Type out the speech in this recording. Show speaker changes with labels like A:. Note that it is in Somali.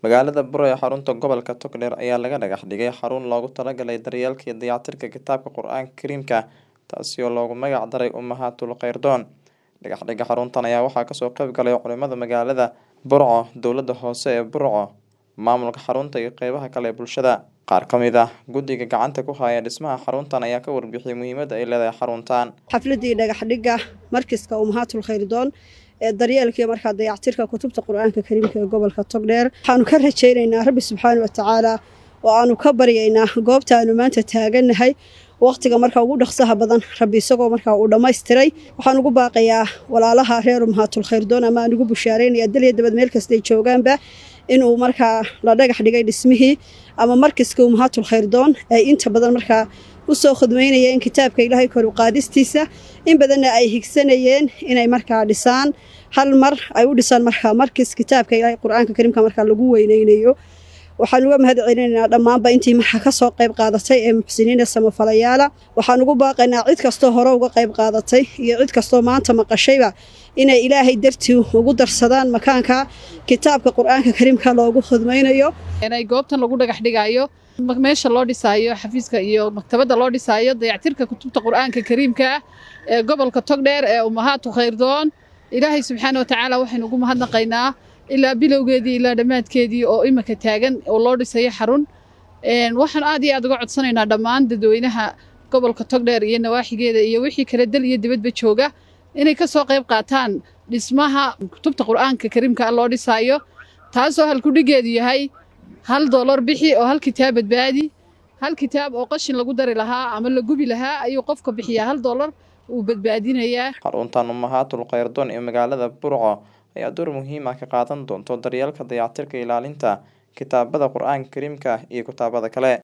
A: Magaalada Buro ee xarunta gobolka Togdheer ayaa laga dhagax dhigay xarun loogu talagalay daryeelka iyo dayactirka kitaabka Qur'aanka Kariimka taasi oo loogu magac daray Ummahatul Khayrdoon. Dhagaxdhigga xaruntan ayaa waxaa kasoo qayb galay culimada magaalada Burco, dowladda hoose ee Burco, maamulka xarunta iyo qeybaha kale ee bulshada. Qaar ka mid ah guddiga gacanta ku haya dhismaha xaruntan ayaa ka warbixiyay muhiimadda ay leedahay xaruntan.
B: xafladii dhagaxdhigga markiska ummahatul khayrdoon ee daryeelka iyo markaa dayactirka kutubta qur-aanka kariimka ee gobolka togdheer waxaanu ka rajaynaynaa rabbi subxaana watacaala oo aanu ka baryaynaa goobta aanu maanta taagannahay waqtiga markaa ugu dhaqsaha badan rabbi isagoo markaa uu dhammaystiray waxaan ugu baaqayaa walaalaha reer ummahatul khayrdoon ama aan ugu bushaaraynaya dal iyo dabad meel kastay joogaanba inuu markaa la dhagax dhigay dhismihii ama markiska ummahatul khayrdoon ay inta badan markaa usoo khudmeynayeen kitaabka ilaahay kor u qaadistiisa in badanna ay higsanayeen inay markaa dhisaan hal mar ay u dhisaan markaa markis kitaabka ilaahay qur-aanka kariimka markaa lagu weyneynayo waxaan uga mahad celinaynaa dhammaanba intii markaa kasoo qayb qaadatay ee muxsiniina samafalayaala waxaan ugu baaqaynaa cid kastoo hore uga qayb qaadatay iyo cid kastoo maanta maqashayba inay ilaahay dartii ugu darsadaan makaanka kitaabka qur-aanka kariimka loogu khudmaynayo
C: inay goobtan lagu dhagax dhigayo meesha loo dhisaayo xafiiska iyo maktabadda loo dhisaayo dayactirka kutubta qur-aanka kariimka ah ee gobolka togdheer ee ummahaatu khayrdoon ilaahay subxaana watacaala waxaynu ugu mahadnaqaynaa ilaa bilowgeedii ilaa dhammaadkeedii oo imika taagan oo loo dhisayo xarun waxaan aad iyo aad uga codsanaynaa dhammaan dadweynaha gobolka togdheer iyo nawaaxigeeda iyo wixii kale dal iyo dibadba jooga inay ka soo qayb qaataan dhismaha kutubta qur-aanka kariimka ah loo dhisaayo taasoo halkudhigeedu yahay hal doolar bixi oo hal kitaab badbaadi hal kitaab oo qashin lagu dari lahaa ama la gubi lahaa ayuu qofka bixiyaa hal doolar uu badbaadinayaa
A: xaruntan ummahatul khayrdoon ee magaalada Burco ayaa door muhiim ah ka qaadan doonta daryeelka dayactirka ilaalinta kitaabada qur-aanka kariimka iyo kitaabada kale